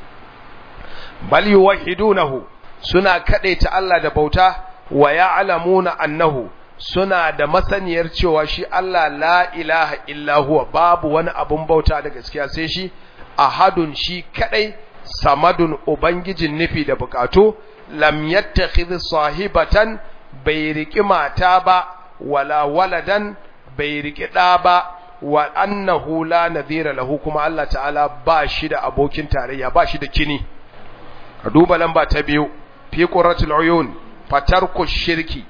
bal yuwahhidunahu suna ta Allah da bauta wa ya'lamuna annahu suna da masaniyar cewa shi Allah la ilaha illa huwa babu wani abun bauta da gaskiya sai shi ahadun shi kadai samadun ubangijin nufi da bukatu lam yattakhidh sahibatan bai riki mata ba wala waladan bai riki ɗa ba wa annahu la nadhira lahu kuma Allah ta'ala ba shi da abokin tarayya ba shi da kini ka duba lamba ta biyu fi qurratul uyun fatarku shirki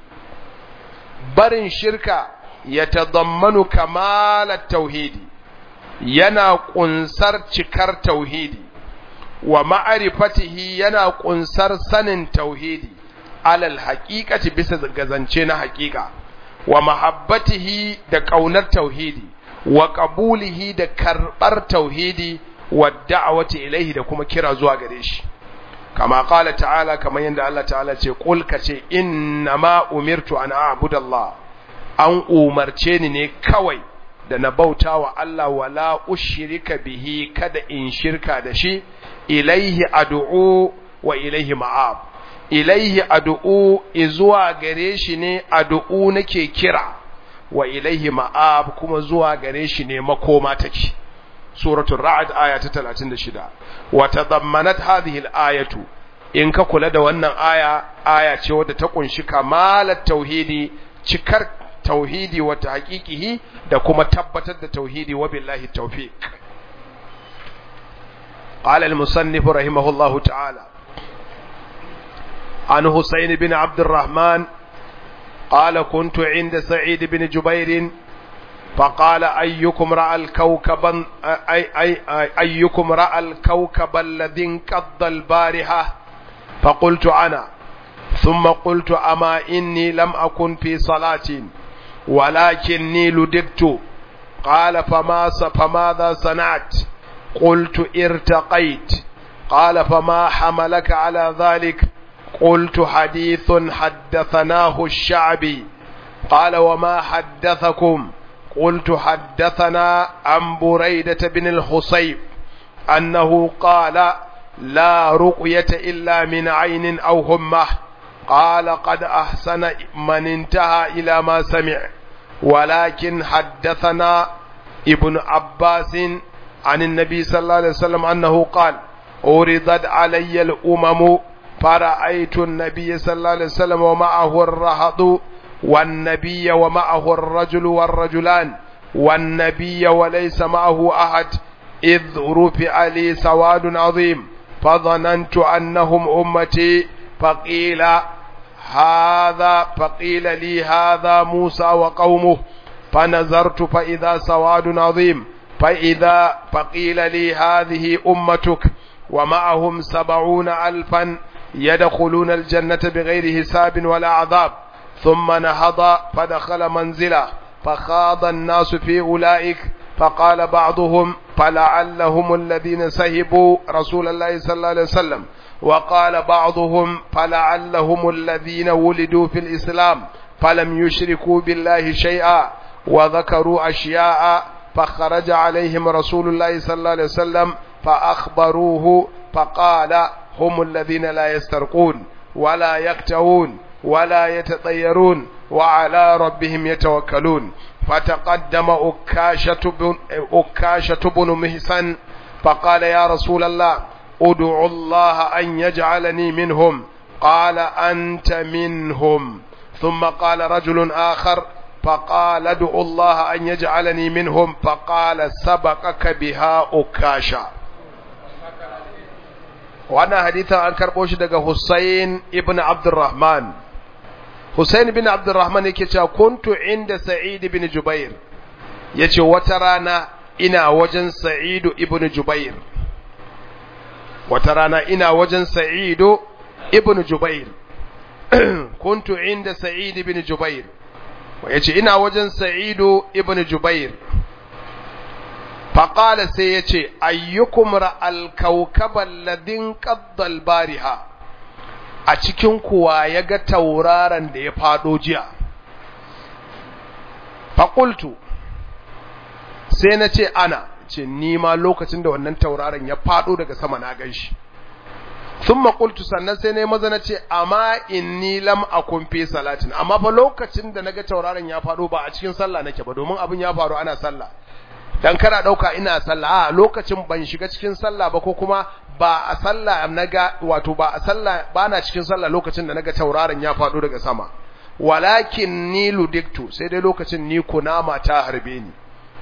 barin shirka yatadammanu kamalat tauhidi yana kunsar cikar tauhidi wa ma'arifatihi yana kunsar sanin tauhidi alal haqiqati bisa gazance na haqiqa wa mahabbatihi da ƙaunar tauhidi wa ƙabulihi da karɓar tauhidi wa da'awati ilaihi da kuma kira zuwa gare shi kama qala ta'ala kamar yadda Allah ta'ala ce qul ka ce ma umirtu an a'budallah an umarce ni ne kawai da na bauta wa Allah wala ushrika bihi kada in shirka da shi ilaihi ad'u wa ilaihi ma'ab ilaihi ad'u izuwa gare shi ne ad'u nake kira wa ilaihi ma'ab kuma zuwa gare shi ne makoma take suratul ra'd aya ta 36 wa tadammanat hadhihi al-ayatu in ka kula da wannan aya aya ce wadda ta kunshi kamalat tauhidi cikar tauhidi wa tahqiqihi da kuma tabbatar da tauhidi wa billahi tawfiq قال المصنف رحمه الله تعالى عن حسين بن عبد الرحمن قال كنت عند سعيد بن جبير فقال أيكم رأى الكوكب أي أي أي أيكم رأى الكوكب الذي انقض البارحة فقلت أنا ثم قلت أما إني لم أكن في صلاة ولكني لدكت قال فما فماذا صنعت قلت ارتقيت قال فما حملك على ذلك قلت حديث حدثناه الشعبي قال وما حدثكم قلت حدثنا عن بريدة بن الحصيب أنه قال لا رقية إلا من عين أو همة قال قد أحسن من انتهى إلى ما سمع ولكن حدثنا ابن عباس عن النبي صلى الله عليه وسلم أنه قال أوردت علي الأمم فرأيت النبي صلى الله عليه وسلم ومعه الرهط والنبي ومعه الرجل والرجلان والنبي وليس معه أحد إذ رفع لي سواد عظيم فظننت أنهم أمتي فقيل هذا فقيل لي هذا موسى وقومه فنظرت فإذا سواد عظيم فإذا فقيل لي هذه أمتك ومعهم سبعون ألفا يدخلون الجنة بغير حساب ولا عذاب ثم نهض فدخل منزله فخاض الناس في أولئك فقال بعضهم فلعلهم الذين سهبوا رسول الله صلى الله عليه وسلم وقال بعضهم فلعلهم الذين ولدوا في الإسلام فلم يشركوا بالله شيئا وذكروا أشياء فخرج عليهم رسول الله صلى الله عليه وسلم فأخبروه فقال هم الذين لا يسترقون ولا يكتوون ولا يتطيرون وعلى ربهم يتوكلون فتقدم أكاشة بن, أكاشة بن مهسن فقال يا رسول الله ادعو الله أن يجعلني منهم قال أنت منهم ثم قال رجل آخر فقال ادعو الله أن يجعلني منهم فقال سبقك بها أكاشة وانا حديثا أنكر بوش دقى حسين ابن عبد الرحمن حسين بن عبد الرحمن yake cewa kuntu inda Sa'id ibn Jubair yace wata rana ina wajen Sa'id ibn Jubair wata rana ina wajen Sa'id ibn Jubair kuntu inda Sa'id ibn Jubair yace ina wajen Sa'id ibn Jubair faqala sai yace ayyukum ra'al kawkabal ladin qaddal bariha a cikin kuwa ya ga tauraron da ya fado jiya faƙultu sai na ce ana ce nima lokacin da wannan tauraron ya fado daga sama na gan shi sun maƙultu sannan sai na yi maza na ce amma inni lam a kumfe salatin amma fa lokacin da na ga tauraron ya fado ba a cikin sallah nake ba domin abin ya faru ana sallah dan kana dauka ina sallah a lokacin ban shiga cikin sallah ba ko kuma ba a sallah naga wato ba a sallah bana cikin sallah lokacin da naga tauraron ya fado daga sama walakin ni ludiktu sai dai lokacin ni kunama ta harbe ni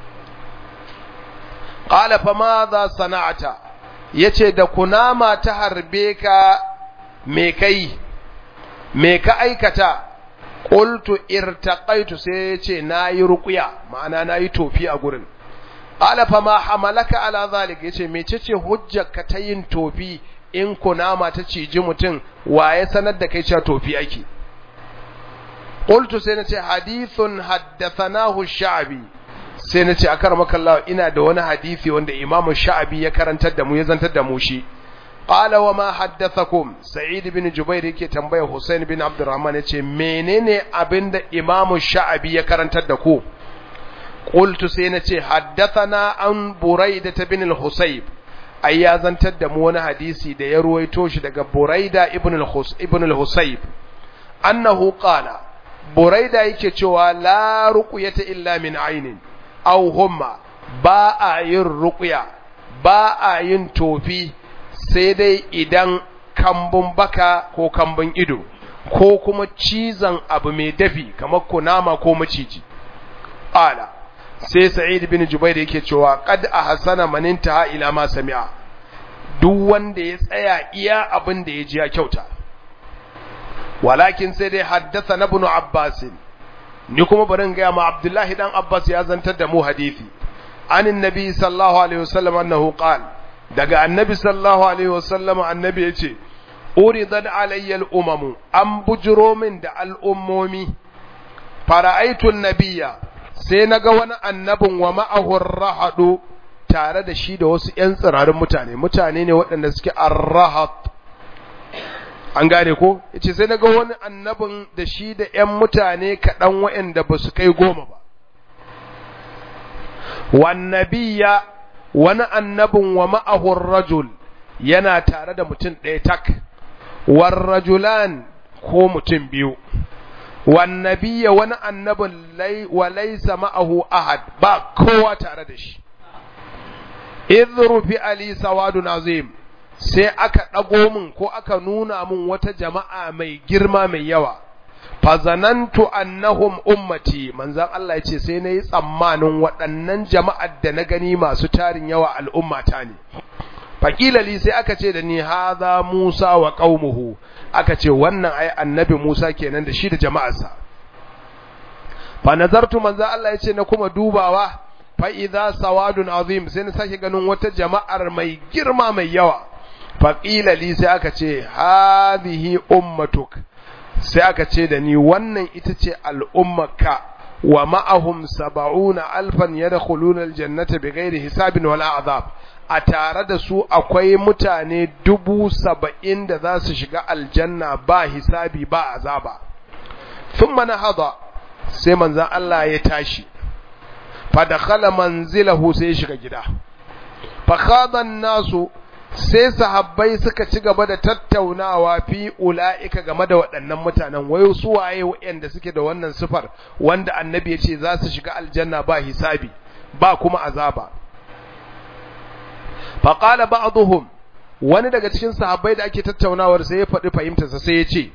qala fa madha sana'ata yace da kunama ta harbe ka me kai me ka aikata qultu irtaqaitu sai yace nayi ruqya ma'ana nayi tofi a gurin qala fa ma hamalaka ala zalik yace mecece hujjarka ta yin tofi in kunama ta ciji mutum waye sanar da kai cewa tofi ake qultu sai nace hadithun haddathanahu sha'bi sai nace akar makallahu ina da wani hadisi wanda imamu sha'bi ya karantar da mu ya zantar da mu shi qala wa ma haddathakum sa'id bin jubair yake tambaya husain bin abdurrahman yace menene abinda imamu sha'bi ya karantar da ku qultu sai nace haddathana an buraida bin al-husayb ai ya zantar da mu wani hadisi da ya ruwaito shi daga buraida ibn al-hus ibn al-husayb annahu qala buraida yake cewa la ruqyata illa min aynin aw humma ba a yin ruqya ba a yin tofi sai dai idan kambun baka ko kambun ido ko kuma cizon abu mai dafi kamar kunama ko maciji qala sai sa'id bin jubair yake cewa qad ahsana man intaha ila ma sami'a duk wanda ya tsaya iya abin da ya ji ya kyauta walakin sai dai haddasa ibn abbas ni kuma barin ga ma abdullahi dan abbas ya zantar da mu hadisi anin nabi sallallahu alaihi wasallam annahu qala daga annabi sallallahu alaihi wasallam annabi yace uridan alayyal umamu an bujiro min da al'ummomi fara'aitun nabiya sai na ga wani annabin wa ma'ahur rahadu tare da shi da wasu ‘yan tsirarin mutane mutane ne waɗanda suke arrahat an gane ko yace sai na ga wani annabin da shi da ‘yan mutane kaɗan waɗanda ba su kai goma ba wannabiya wani annabin wa ma'ahur rajul yana tare da mutum ɗaya tak warrajulan ko mutum biyu wannabiya wani annabin wa laisa ma'ahu ahad ba kowa tare da shi idh fi ali sawadun azim sai aka ɗago min ko aka nuna min wata jama'a mai girma mai yawa fazanantu annahum ummati manzan Allah ya ce sai na yi tsammanin waɗannan jama'ar da na gani masu tarin yawa al'ummata ne faƙila li sai aka ce da ni haza Musa wa qaumuhu aka ce wannan ai annabi Musa kenan da shi da jama'arsa fa nazartu manzan Allah ya ce na kuma dubawa fa idza sawadun azim sai na sake ganin wata jama'ar mai girma mai yawa faƙila li sai aka ce hadhihi ummatuk sai aka ce da ni wannan ita ce al'ummarka wa ma'ahum saba'una alfan yadkhuluna aljannata bighairi hisabin wala azab a tare da su akwai mutane dubu saba'in da za su shiga aljanna ba hisabi ba azaba thumma nahada sai manzon Allah ya tashi fa dakhala manzilahu sai ya shiga gida fa khada nasu sai sahabbai suka ci gaba da tattaunawa fi ula'ika game da waɗannan mutanen wayo su waye waɗanda suke da wannan sifar wanda annabi ya ce za su shiga aljanna ba hisabi ba kuma azaba faqala ba'dhum wani daga cikin sahabbai da ake tattaunawar sai ya faɗi fahimtarsa sai ya ce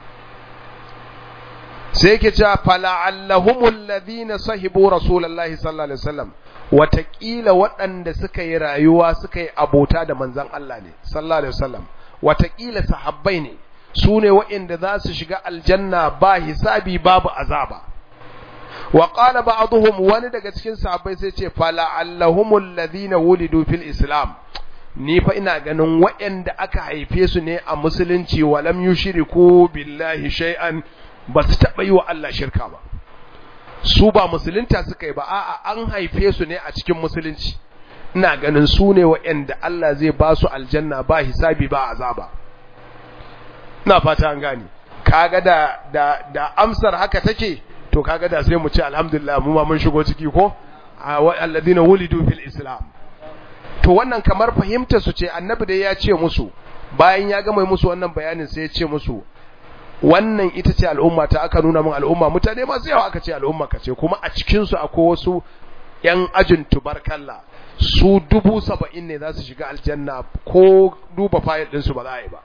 sai yake cewa fala'allahumul ladina sahibu rasulullahi sallallahu alaihi wasallam watakila waɗanda suka yi rayuwa suka yi abota da manzan Allah ne sallallahu alaihi wasallam watakila sahabbai ne su ne waɗanda za su shiga aljanna ba hisabi babu azaba wa qala ba'dhum wani daga cikin sahabbai sai ce fala allahumul ladina wulidu fil islam ni fa ina ganin waɗanda aka haife su ne a musulunci walam yushriku billahi shay'an ba su taɓa yi wa Allah shirka ba su ba musulunta suka yi ba a'a an haife su ne a cikin musulunci ina ganin su ne waɗanda Allah zai ba su aljanna ba hisabi ba azaba ina fata an gane kaga da da da amsar haka take to kaga da sai mu ce alhamdulillah mu ma mun shigo ciki ko alladina wulidu fil islam to wannan kamar fahimta su ce annabi da ya ce musu bayan ya gama musu wannan bayanin sai ya ce musu wannan ita ce al'umma ta aka nuna min al'umma mutane masu yawa aka ce al'umma ka ce kuma a cikinsu akwai wasu ‘yan ajin tubarkalla su dubu saba'in ne za su shiga aljanna ko duba fayil ɗinsu ba za a yi ba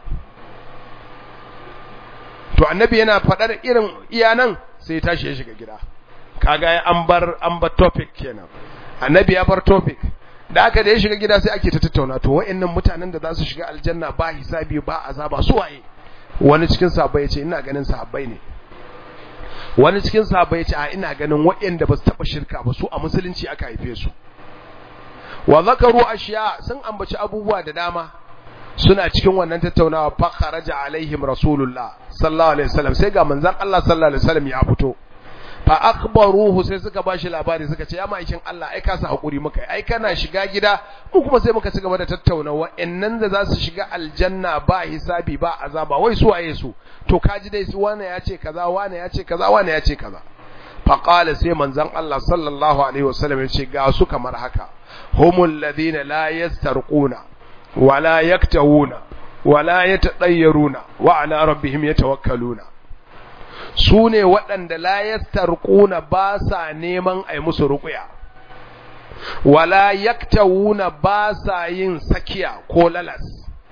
to annabi yana faɗar irin iyanan sai ya tashi ya shiga gida kaga an bar an bar topic kenan annabi ya bar topic da aka da ya shiga gida sai ake ta tattauna to wa'annan mutanen da za su shiga aljanna ba hisabi ba azaba su waye wani cikin sahabbai yace ina ganin sahabbai ne wani cikin sahabbai yace a ina ganin waɗanda ba su taba shirka ba su a musulunci aka haife su wa zakaru ashiya sun ambaci abubuwa da dama suna cikin wannan tattaunawa fa kharaja alaihim rasulullah sallallahu alaihi wasallam sai ga manzon Allah sallallahu alaihi wasallam ya fito fa akhbaruhu sai suka bashi labari suka ce ya ma'aikin Allah ai ka sa hakuri muka ai kana shiga gida mu kuma sai muka ci gaba da tattauna wa'annan da za su shiga aljanna ba hisabi ba azaba wai su waye su to kaji dai su wane ya ce kaza wane ya ce kaza wane ya ce kaza fa qala sai manzon Allah sallallahu alaihi wasallam ya ce ga su kamar haka humul ladina la yastarquna wala yaktawuna wala yatadayyaruna wa ala rabbihim yatawakkaluna su ne waɗanda layastar ƙuna ba sa neman a yi musu ruƙuya, wala yaktawuna ba sa yin sakiya ko lalas,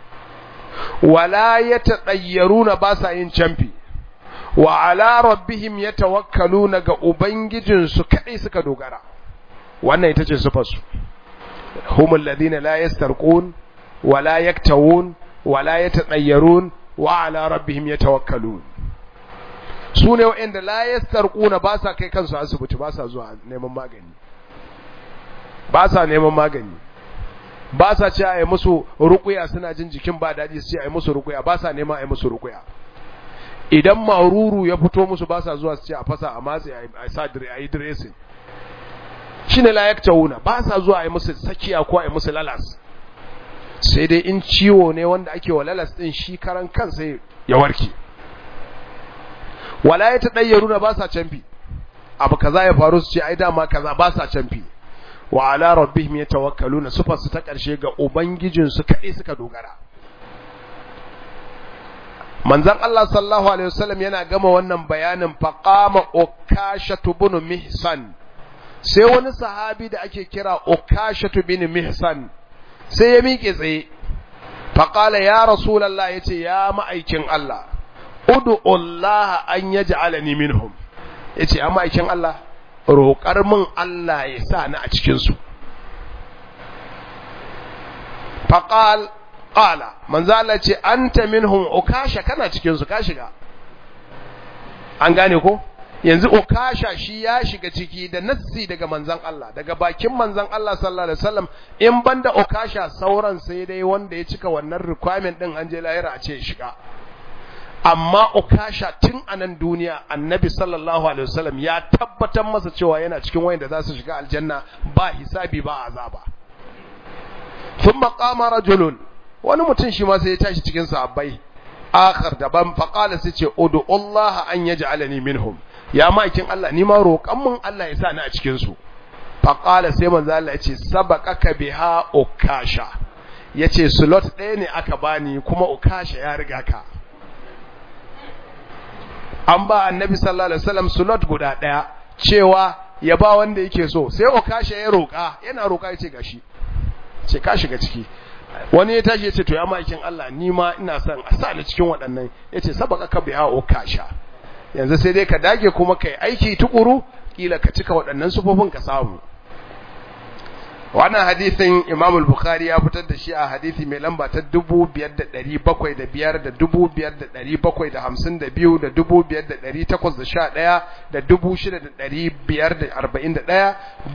wala ya taɗayyaruna ba sa yin camfi, wa ala rabbihim ya tawakkaluna ga Ubangijinsu kaɗai suka dogara, wannan ita ce sufarsu. Humul ladina la yastarqun wala yaktawun wala yatadayyarun wa ala rabbihim yatawakkalun su ne waɗanda la yastarquna ba sa kai kansu asibiti ba sa zuwa neman magani ba sa neman magani ba sa ce a yi musu rukuya suna jin jikin ba daɗi su ce a yi musu rukuya ba sa nema a yi musu rukuya idan maruru ya fito musu ba sa zuwa su ce a fasa a matse a sa a yi dressing shi ne layak tauna ba sa zuwa a yi musu sakiya ko a yi musu lalas sai dai in ciwo ne wanda ake wa lalas ɗin shi karan kansa ya warke wala ya ta ɗayyaru na ba sa canfi abu kaza ya faru su ce ai dama kaza ba sa canfi wa ala rabbihim yatawakkaluna sufar su ta karshe ga ubangijin su kadai suka dogara manzon Allah sallallahu alaihi wasallam yana gama wannan bayanin faqama ukashatu bin mihsan sai wani sahabi da ake kira ukashatu bin mihsan sai ya miƙe tsaye faqala ya rasulullah yace ya ma'aikin Allah ud'u Allah an yaj'alani minhum yace ya ma'aikin Allah roƙar min Allah ya sa ni a cikinsu. Faƙal, ƙala, manzo Allah ce, An ta minhum ukasha kana cikinsu, ka shiga. An gane ko? Yanzu ukasha shi ya shiga ciki da nassi daga manzan Allah, daga bakin manzan Allah sallallahu Alaihi wasallam in banda ukasha sauran sai dai wanda ya cika wannan requirement ɗin an je lahira a ce shiga. amma ukasha tun a nan duniya annabi sallallahu alaihi wasallam ya tabbatar masa cewa yana cikin wayanda za su shiga aljanna ba hisabi ba azaba thumma qama rajulun wani mutum shi ma sai ya tashi cikin sahabbai akhar daban fa qala sai ce udu Allah an yaj'alani minhum ya ma'aikin Allah ni ma roƙan mun Allah ya sa ni a cikin su fa qala sai manzo Allah ya ce sabaqaka biha ukasha yace slot ɗaya ne aka bani kuma ukasha ya riga ka an ba annabi sallallahu alaihi wasallam slot guda daya cewa ya ba wanda yake so sai okasha ya roka yana roka yace gashi ce ka shiga ciki wani ya tashi yace to ya makin Allah ni ma ina son a sa ni cikin waɗannan yace sabaka ka biha okasha yanzu sai dai ka dage kuma kai aiki tukuru kila ka cika waɗannan sufofin ka samu wannan hadisin Imam al-Bukhari ya fitar da shi a hadisi mai lamba ta 5705 da 5752 da 5811 da 6541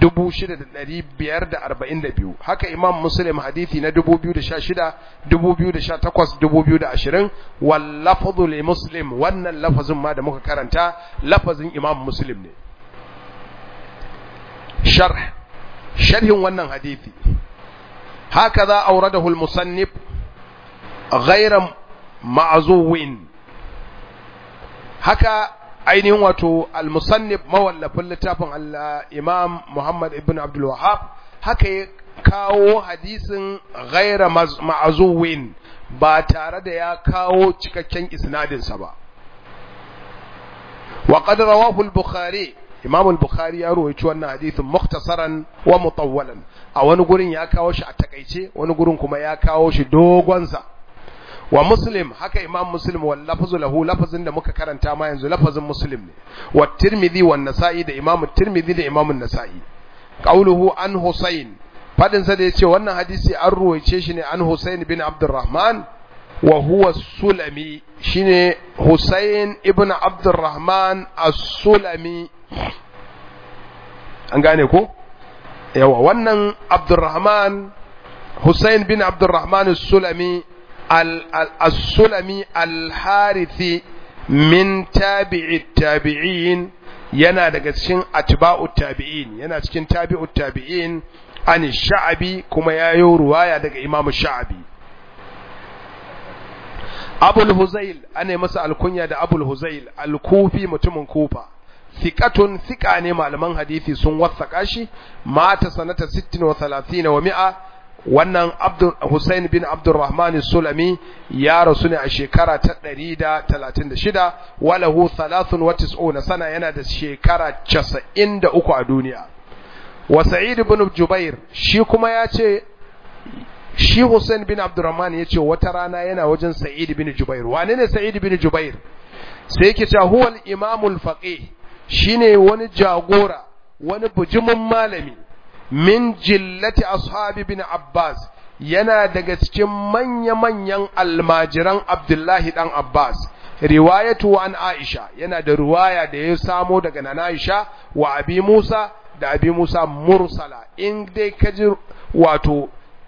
6542 haka Imam Muslim hadisi na 2016 2018 2020 wal lafzu li Muslim wannan lafazin ma da muka karanta lafazin Imam Muslim ne sharh sharhin wannan hadithi haka za auradahu al-musannif ghayra ma'zuwin haka ainihin wato al-musannif mawallafin littafin al-imam Muhammad ibn Abdul Wahhab haka ya kawo hadisin ghayra ma'zuwin ba tare da ya kawo cikakken isnadinsa ba wa qad rawahu al-bukhari Imam al-Bukhari ya rawaito wannan hadisin mukhtasaran wa mutawwalan a wani gurin ya kawo shi a takaice wani gurin kuma ya kawo shi dogon sa wa Muslim haka Imam Muslim wal lafzu lahu lafazin da muka karanta ma yanzu lafazin Muslim ne wa Tirmidhi wa Nasa'i da Imam Tirmidhi da Imam Nasa'i qauluhu an Husayn fadin sa da yace wannan hadisi an ruwaice shi ne an Husayn bin Abdurrahman wa huwa Sulami shine Husayn ibn Abdurrahman as-Sulami an gane ko yawa wannan Abdurrahman Hussein bin Abdurrahman as-Sulami al-Sulami al-Harithi min tabi'i tabi'in yana daga cikin atba'u tabi'in yana cikin tabi'u tabi'in an sha'abi kuma yayo ruwaya daga Imam Sha'abi Abul Huzail ane masa alkunya da Abul Huzail al-Kufi mutumin Kufa thiqatun thiqa ne malaman hadisi sun wasaka shi mata sanata 36 wa mi'a wannan Abdul Hussein bin Abdurrahman Sulami ya rasu ne a shekara ta 136 walahu 93 sana yana da shekara 93 a duniya wa Sa'id ibn Jubair shi kuma ya ce shi Hussein bin Abdurrahman ya ce wata rana yana wajen Sa'id bin Jubair wane ne Sa'id bin Jubair sai yake cewa huwa al-imamul faqih shine wani jagora wani bujumin malami min jillati ashabi bin Abbas yana daga cikin manya-manyan almajiran Abdullahi dan Abbas riwayatu an Aisha yana da riwaya da ya samo daga nana Aisha wa Abi Musa da Abi Musa mursala in dai kaji wato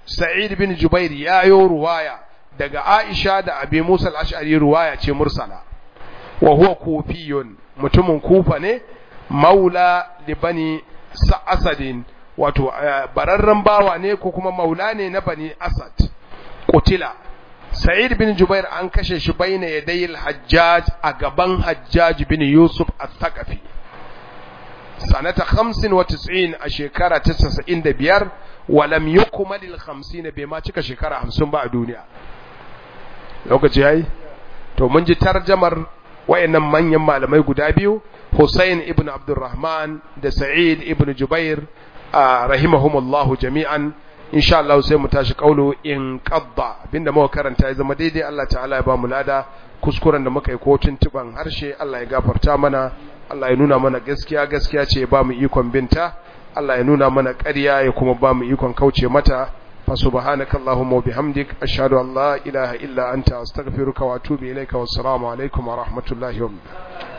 sa'id bin jubair yayo ruwaya daga aisha da abi musa al-ash'ari ruwaya ce mursala wa huwa kufiyun mutumin kufa ne maula li bani asadin wato bararren bawa ne ko kuma maula ne na bani asad kutila sa'id bin jubair an kashe shi baina yadayil hajjaj a gaban hajjaj bin yusuf al-thaqafi sanata 95 a shekara ta 95 walam yukmal al-50 bai ma cika shekara 50 ba a duniya lokaci yayi to mun ji tarjamar wayannan manyan malamai guda biyu Hussein ibn Abdurrahman da Sa'id ibn Jubair rahimahumullahu jami'an insha Allah sai mu tashi kaulu in qadda abinda muka karanta ya zama daidai Allah ta'ala ya ba mu lada kuskuren da muka yi ko tuntuban harshe Allah ya gafarta mana Allah ya nuna mana gaskiya gaskiya ce ya ba mu ikon binta Allah ya nuna mana ƙarya ya kuma ba mu ikon kauce mata fa subhanakallahumma wa bihamdik ashhadu an la ilaha illa anta astaghfiruka wa atubu ilaika wassalamu alaikum wa rahmatullahi wa barakatuh